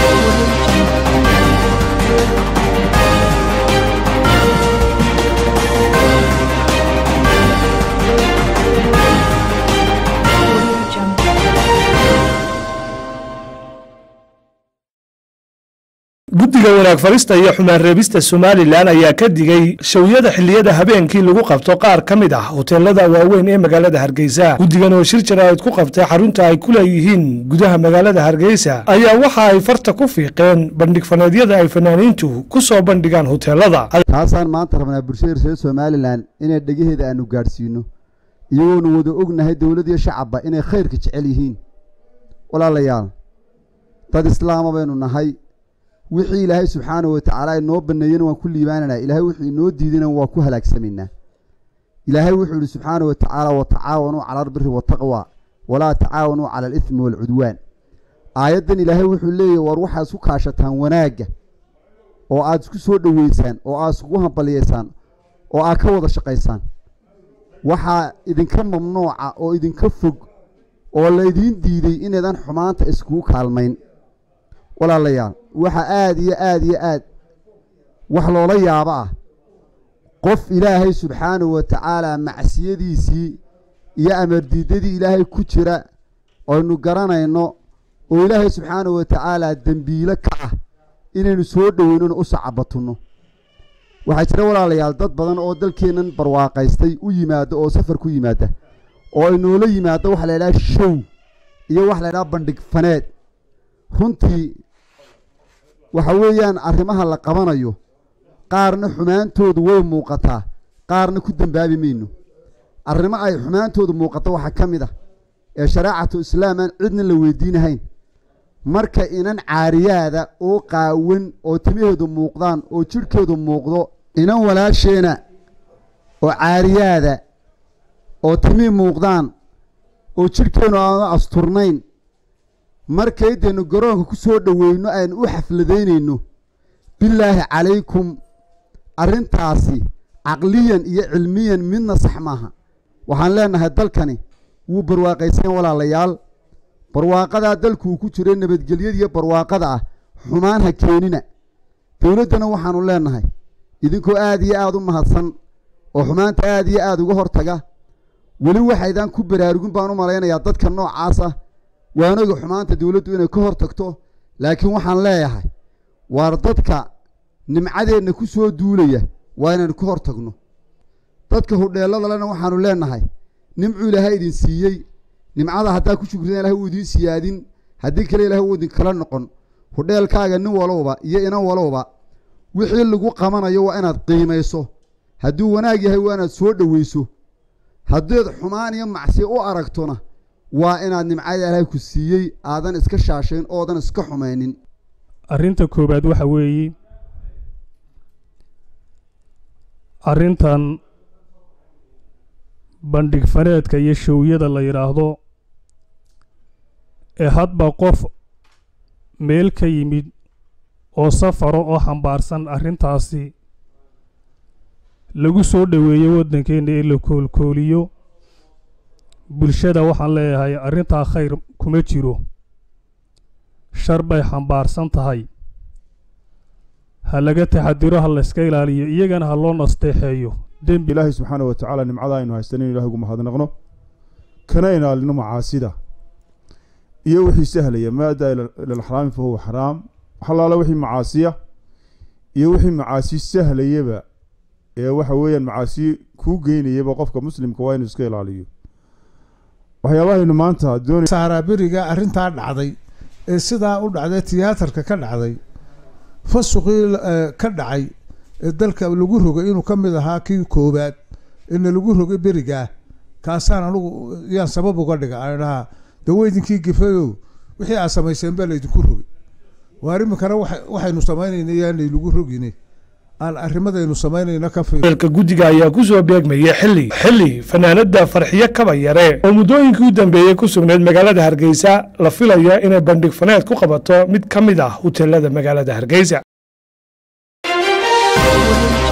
guddiga wanaag farista iyo xumaan reebista somalilan ayaa ka digay shawyada xilliyada habeenkii lagu qabto qaar ka mid ah hoteelada waaweyn ee magaalada hargeysa guddigan oo shir jaraa'id ku qabtay xarunta ay ku leeyihiin gudaha magaalada hargeysa ayaa waxa ay farta ku fiiqeen bandhig faneedyada ay fanaaniintu ku soo bandhigaan hoteelada taasaan maanta rabnaa bulshada reer somalilan inay dhegaheeda aanu gaadhsiino iyagoonu wada ognahay dowlad iyo shacabba inay khayrka jecel yihiin walaalayaal dad islaama baynu nahay wixii ilaahay subxaana wa tacaala inoo baneeyena waan ku liibaananaa ilaahay wuxuu inoo diidana waa ku halaagsamaynaa ilaahay wuxuu ihi subxaana wa tacaala watacaawanuu cala albiri wataqwa walaa tacaawanuu cala alithmi waalcudwaan aayaddan ilaahay wuxuu leeyahy war waxaad isku kaashataan wanaagga oo aad isku soo dhoweysaan oo aad iskugu hambaliyaysaan oo aad ka wada shaqaysaan waxaa idinka mamnuuca oo idinka fog oo laydiin diiday inaydan xumaanta iskugu kaalmayn walaalayaal waxaa aada iyo aada iyo aad wax loola yaabo ah qof ilaahay subxaanahu wa tacaala macsiyadiisii iyo amardiidadii ilaahay ku jira aynu garanayno oo ilaahay subxaanahu wa tacaala dembiilo ka ah inaynu soo dhoweynona u sacabatunno waxaa jira walaalayaal dad badan oo dalkeennan barwaaqaystay u yimaada oo safar ku yimaada oo ay noola yimaado waxa la ydhaha show iyo waxa la ydhaha bandhig faneed runtii waxa weeyaan arrimaha la qabanayo qaarna xumaantoodu way muuqataa qaarna ku dembaabi mayno arrimo ay xumaantoodu muuqato waxaa ka mid ah ee shareecatu islaam aan cidna la weydiinahayn marka inan caariyaada oo qaawan oo timaheedu muuqdaan oo jidhkeedu muuqdo inan walaasheena oo caariyaada oo timihii muuqdaan oo jidhkeennu aanu asturnayn markaydaynu garoonka ku soo dhoweyno aynu u xafladaynayno bilaahi calaykum arrintaasi caqliyan iyo cilmiyan midna sax maaha waxaan leenahay dalkani wuu barwaaqaysan walaalayaal barwaaqadaa dalkuu ku jiray nabadgelyadiiyo barwaaqada ah xumaan ha keenina dowladdana waxaanu leenahay idinkoo aada iyo aada u mahadsan oo xumaanta aada iyo aada uga hortaga weli waxaydaan ku baraarugin baan u malaynayaa dadka noocaas ah waanoga xumaanta dowladdu inay ka hor tagto laakiin waxaan leeyahay waar dadka nimcadeenna ku soo duulaya waa inaynu ka hor tagno dadka hudheelladalena waxaanu leenahay nimcuu ilaahay idin siiyey nimcada haddaa ku shukridan ilahay uu idiin siyaadin haddii kale ilahay uu idinkala noqon hudheelkaaga nin walowba iyo inan walowba wixii lagu qabanayo waa inaad qiimayso hadduu wanaag yahay waa inaad soo dhoweyso haddaed xumaan iyo macsiya u aragtona waa inaad nimcada ilaahay ku siiyey aadan iska shaashayn oodan iska xumaynin arrinta koowaad waxa weeye arrintan bandhig faneedka iyo showyada la yidhaahdo ee hadba qof meel ka yimid oo safaro oo xambaarsan arrintaasi lagu soo dhoweeyo waddankeenna ee la koolkooliyo bulshada waxaan leeyahay arrintaa khayr kuma jiro shar bay xambaarsan tahay ha laga taxadiro ha layska ilaaliyo iyagana ha loo nasteexeeyo dembi ilaahay subxaana wa tacaala nimcada aynu haystanin ilahay ugu mahadnaqno kana ilaalino macaasida iyo wixii sahlaya maa addaa ila alxaraami fa huwa xaraam waxalaala wixii macaasiya iyo wixii macaasi sahlayaba ee waxa weeyaan macaasi kuu geynayaba qofka muslimka waa inuu iska ilaaliyo waxyaabahaynu maanta doonay saaraaberiga arrintaa dhacday ee sidaa u dhacday tiyaatarka ka dhacday fasuqii ka dhacay ee dalka lagu rogay inuu ka mid ahaa kii koowaad ina lagu rogay berigaa kaasaan anugu yaan sabab uga dhiga aan dhahaa daweydinkii gifayow wixii aad samayseen baa laydinku rogay waar iminkana waxaynu samaynayna yaanay lagu rogine aan arrimadaynu samaynayna ka fiir eelka guddiga ayaa ku soo beegmayay xilli xilli fanaanada farxiyo kaba yare oo muddooyinkii u dambeeyey ku sugnayd magaalada hargeysa la filayo inay bandhig faneed ku qabato mid ka mid ah huteelada magaalada hargeysa